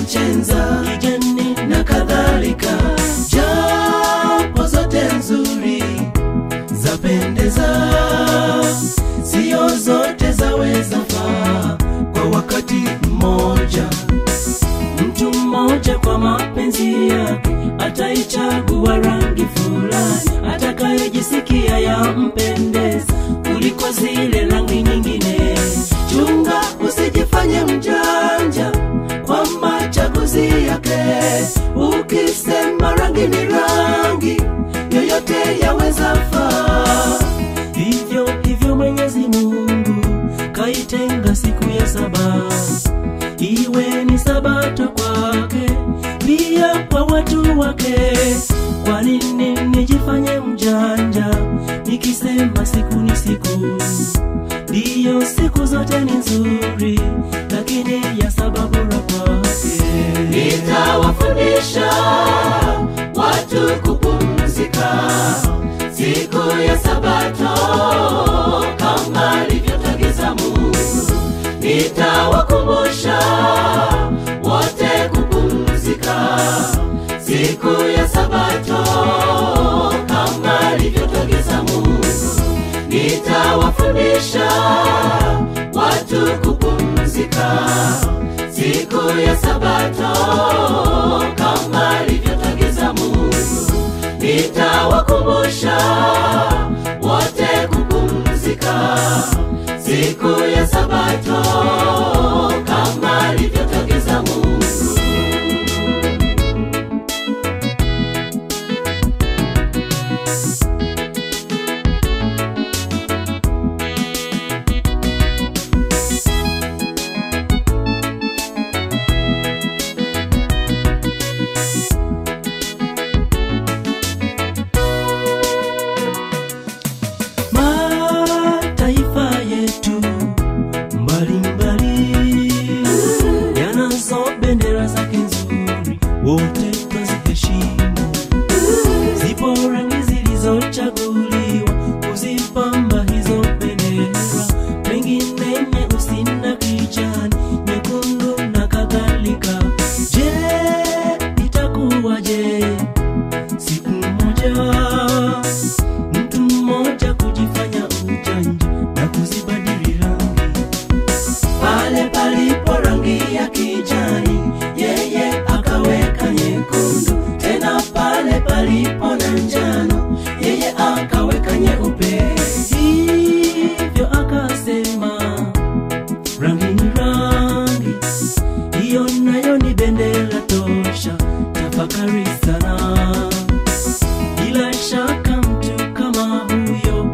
chenza kijani na kadhalika japo zote nzuri zapendeza sio zote zaweza faa kwa wakati mmoja mtu mmoja kwa mapenzi yake ataichagua rangi fulani atakayejisikia yampendeza kuliko zile rangi nyingine chunga usijifanye mjanja kwa machaguzi yake ukisema rangi ni rangi yoyote yaweza faa hivyo hivyo mwenyezi mungu kaitenga siku ya saba iwe ni sabato kwake pia kwa watu wake kwa nini nijifanye mjanja nikisema siku ni siku ndiyo siku zote ni nzuri lakini ya sababu bora kwake nitawafundisha watu kupumzika siku ya sabato kama alivyotagiza mungu nitawakumbusha wote kupumzika siku ya sabato kama alivyotagiza mungu nitawafundisha watu kupumzika siku ya sabato kama alivyotagiza mungu nitawakumbusha wote kupumzika siku ya sabato kama alivyotagiza mungu mataifa yetu mbalimbali yanazo bendera zake nzuri wote twaziheshimu zipo rangi zilizochaguliwa kuzipamba hizo bendera pengine nyeusi na kijani nyekundu na kadhalika je itakuwaje siku moja mtu mmoja kujifanya ujanja na kuzibadili rangi pale palipo rangi ya kijani yeye akaweka nyekundu tena pale palipo na njano yeye akaweka nyeupe hivyo akasema rangi ni rangi hiyo nayo ni bendera tosha tafakari sana bila shaka mtu kama huyo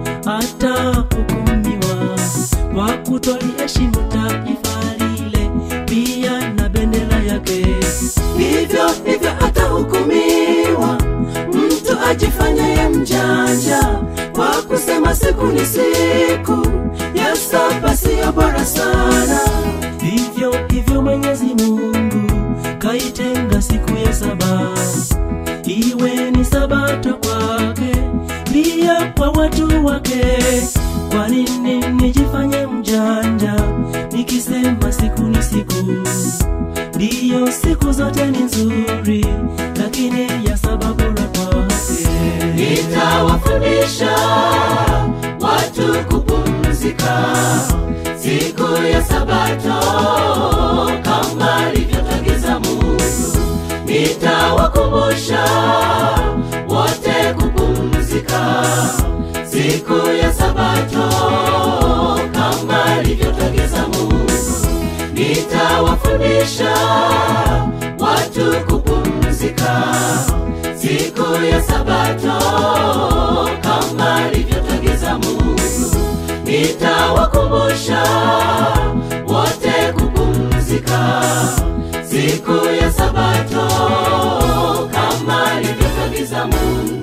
atahukumiwa kwa kutoliheshimu taifa lile pia na bendera yake hivyo hivyo atahukumiwa mtu ajifanyaye mjanja kwa kusema siku ni siku ya saba siyo bora sana hivyo hivyo mwenyezi mungu kaitenga siku ya saba iwe ni sabato kwake pia kwa watu wake kwa nini nijifanye mjanja nikisema siku ni siku ndiyo siku zote ni nzuri lakini ya sababu bora kwake nitawafundisha watu kupumzika siku ya sabato kama alivyotagiza mungu nitawakumbusha wote kupumzika siku ya sabato kama alivyotagiza mungu nitawafundisha watu kupumzika siku ya sabato kama alivyotagiza mungu nitawakumbusha wote kupumzika siku ya sabato kama alivyotagiza mungu